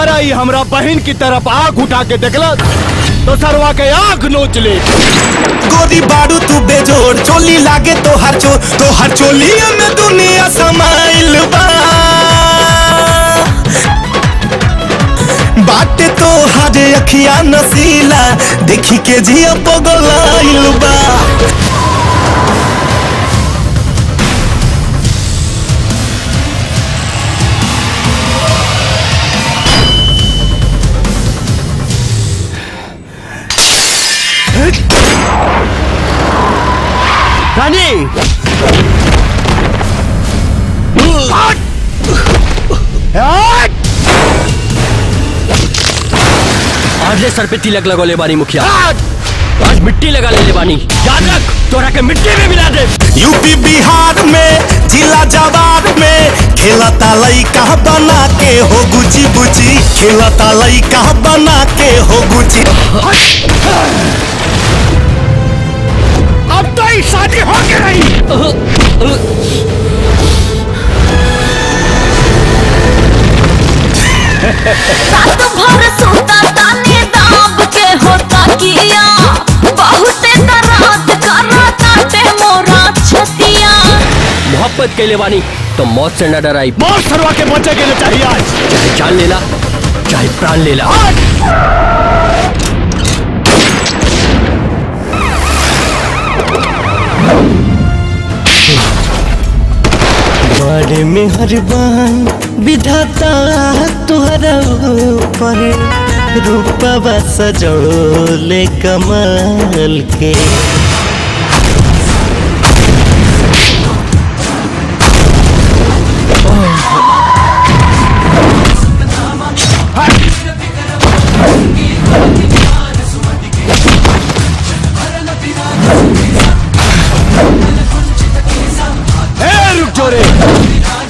दोबारा ही हमरा बहन की तरफ आग उठा के देखला तो सरवा के आग नोच ले गोरी बारू तू बेजोड़ चोली लागे तो हर चो तो हर चोली में दुनिया समाइल बा बाटे तो हर अखिया नसीला देखी के जिया पगलाइल बा रानी आज ले सर पे तिलक लगोले बानी मुखिया आज मिट्टी लगा ले ले बानी याद रख तोरा के मिट्टी में मिला दे यूपी बिहार में जिला जवाब में खेलता लइका बना के हो गुची बुची खेलता लइका बना के हो गुची अब तो ही शादी हो के रही रात भर सोता ताने दाब के होता किया बहुते दर्द कराता ते मोरा छतिया मोहब्बत के ले बानी तो मौत से न डराई मौत सरवा के बचे के लिए चाहिए आज चाहे जान लेला चाहे प्राण लेला बड़े मेहरबान विधाता तुहरा ऊपर रूपवा सजोले कमाल के ए रुक जो रे